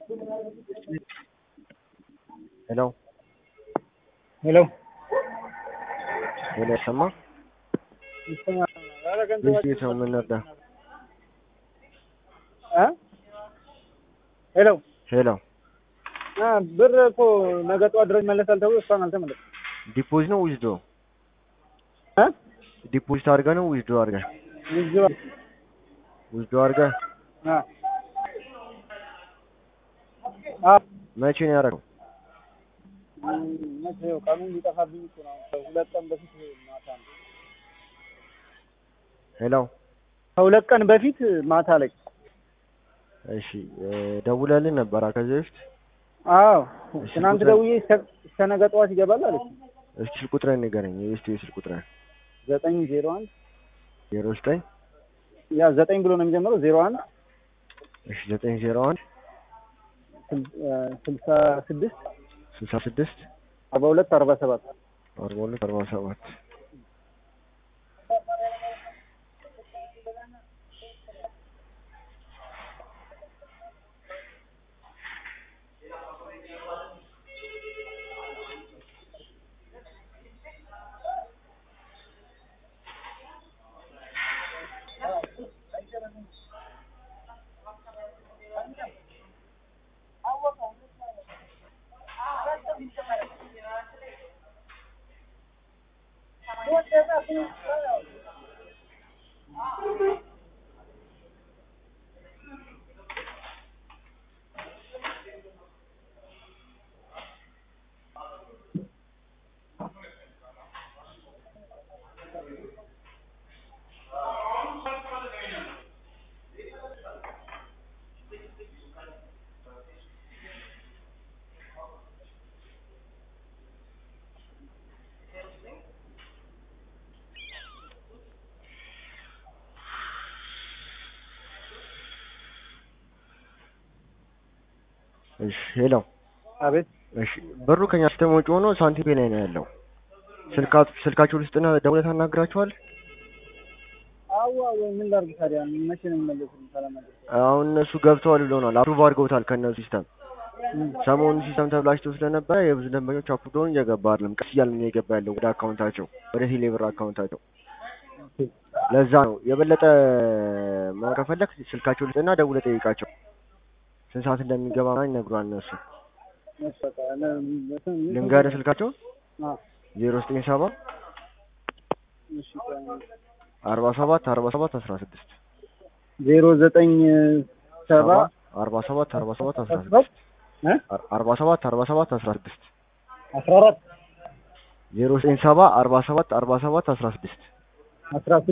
ሄሎ ሄሎ ሄሎ ሰማ ቤት ነው የምንረዳ ሄሎ ሄሎ አ ብር እኮ ነገ ጠዋት ድረስ ይመለሳል ተብሎ እስካሁን አልተመለሰም። ዲፖዚት ነው ዊዝዶ እ ዲፖዚት አድርገህ ነው ዊዝዶ አድርገህ ይዝባ ዊዝዶ አድርገህ አ አ መቼ ነው ያደረገው? መቼ ነው ቀኑን ሊጠፋብኝ እኮ ነው። ከሁለት ቀን በፊት ማታ ነው። ሄሎ ከሁለት ቀን በፊት ማታ ላይ እሺ እ ደውለልን ነበር ከዚህ በፊት አዎ እሺ፣ ትናንት ቁጥር- ደውዬ እስከ እስከ ነገ ጠዋት ይገባል አለች። እስኪ ስልክ ቁጥርህን ንገረኝ። የቤስት ስልክ ቁጥርህን ዘጠኝ ዜሮ አንድ ዜሮ ዘጠኝ ያ ዘጠኝ ብሎ ነው የሚጀምረው ዜሮ አንድ እሺ ዘጠኝ ዜሮ አንድ ስል- እ ስልሳ ስድስት ስልሳ ስድስት አርባ ሁለት አርባ ሰባት አርባ ሁለት አርባ ሰባት እሺ ሄሎ አቤት እሺ ብሩ ከኛ ሲስተም ውጭ ሆኖ ሳንቲም ላይ ነው ያለው። ስልካችሁ ስልካችሁ ልስጥና ደውለህ ታናግራችኋል። አዋ ወይ ምን ላድርግ ታዲያ መቼ ነው የሚመለሱት? ካላመለሱ አሁን እነሱ ገብተዋል ብለውናል። አፕሩቭ አድርገውታል ከእነሱ ሲስተም። ሰሞኑን ሲስተም ተብላሽቶ ስለነበረ የብዙ ደንበኞች አፕሩቭ ሆኖ እየገባ አይደለም። ቀስ እያለ ነው እየገባ ያለው ወደ አካውንታቸው ወደ ቴሌብር አካውንታቸው። ለዛ ነው የበለጠ ማወቅ ከፈለክ ስልካቸው ልስጥና ደውለህ ጠይቃቸው። ስንት ሰዓት እንደሚገባ ምናምን ይነግሯል እነሱ። ልንገርህ ስልካቸው ዜሮ ዘጠኝ ሰባ አርባ ሰባት አርባ ሰባት አስራ ስድስት ዜሮ ዘጠኝ ሰባ አርባ ሰባት አርባ ሰባት አስራ ሰባት ስድስት እ አርባ ሰባት አርባ ሰባት አስራ ስድስት አስራ አራት ዜሮ ዘጠኝ ሰባ አርባ ሰባት አርባ ሰባት አስራ ስድስት አስራ